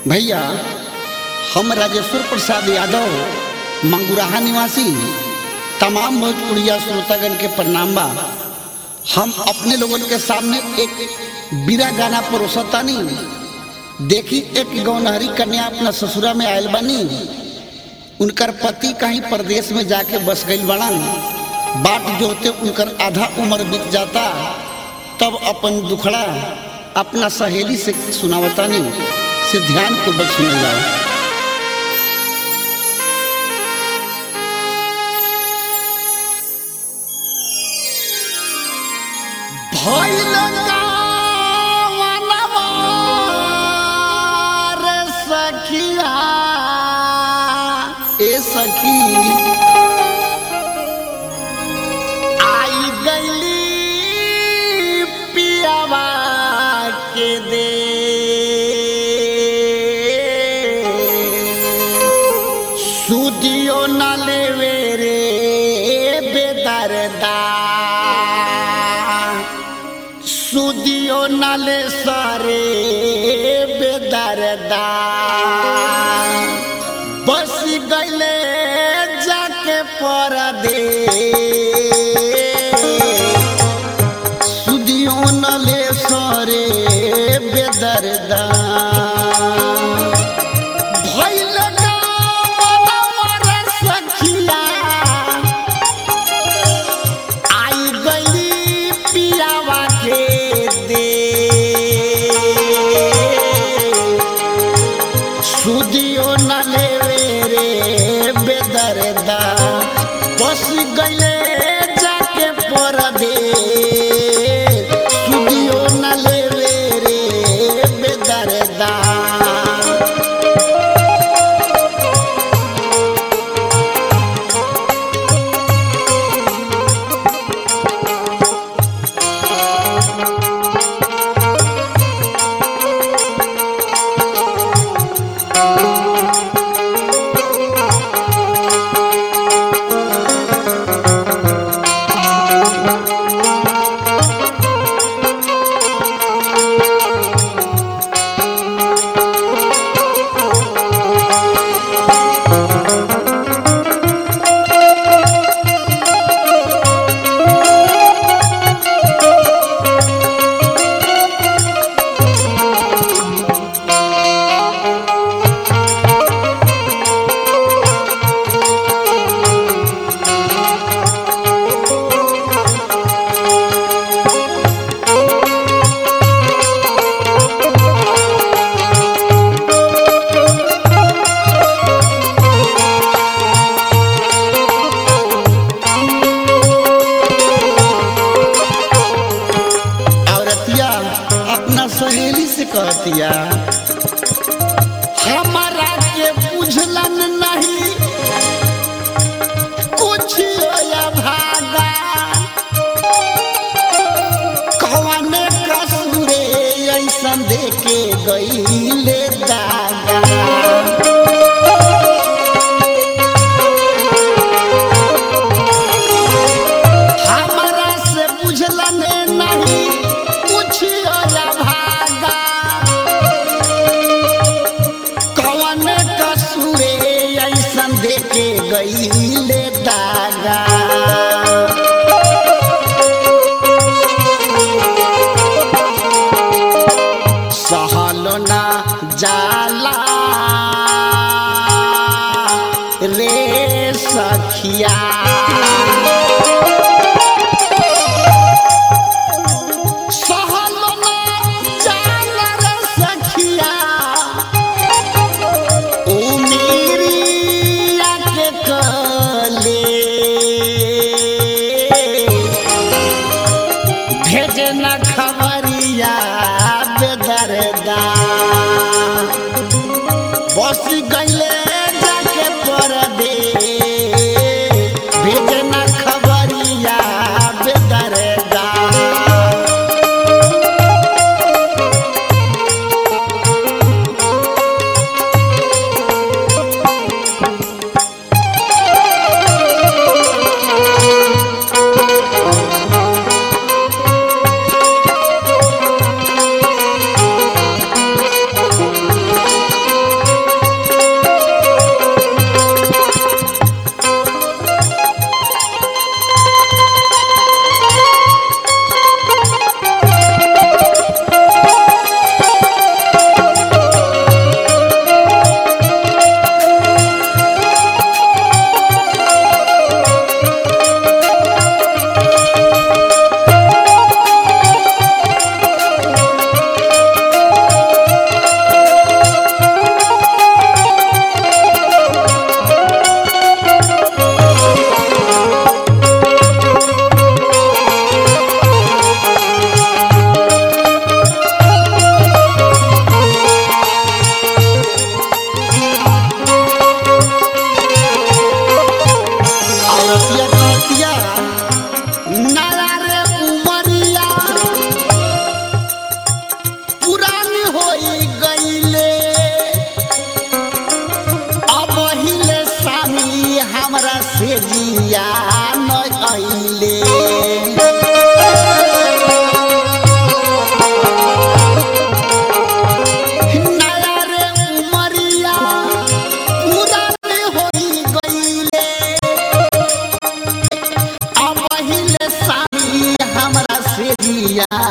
भैया हम राजेश्वर प्रसाद यादव मंगुराहा निवासी तमाम भोजपुरिया श्रोतागण के प्रणाम बा हम अपने लोगन के सामने एक बीरा गाना परोसतानी देखी एक गौनहरी कन्या अपना ससुरा में आयल बानी उनकर पति कहीं प्रदेश में जाके बस गई बड़न बाट जोते उनकर आधा उम्र बीत जाता तब अपन दुखड़ा अपना सहेली से सुनावतानी से ध्यान पूर्वक सुनल जाओ भइल गावनवा रे सखिया ए सखी आई गईली पियावा के दे सुदियो न लेवे रे बेदरदा सुदियो नाले सारे बेदरदा बस गईले जाके पर दे सुदियो नाले सारे बेदरदा भइल गावनवा रे सखिया आई गली पियावा के दे सुदियो न लेवे रे बेदरदा बस गईले जाके पर दे सुदियो न लेवे रे बेदरदा औरतिया अपना सहेली से कहतिया हमारा के बुझलन नहीं कुछ या भागा कौने कसूरे ऐसन देके गईले दागा हमरा से बुझलन नहीं कुछ या भागा कौन कसूरे ऐसन देके गईले दागा सहलो ना जाला रे सखिया सहलो ना जाला रे सखिया उमीरिया के कले भेजना खबरिया बेदरदा बस गईले जाके पर दे भेजना खबरिया बेदरदा सिया न आइले नया रे उमरिया पूरा रे होई गईले अब पहिले सारी हमरा से जिया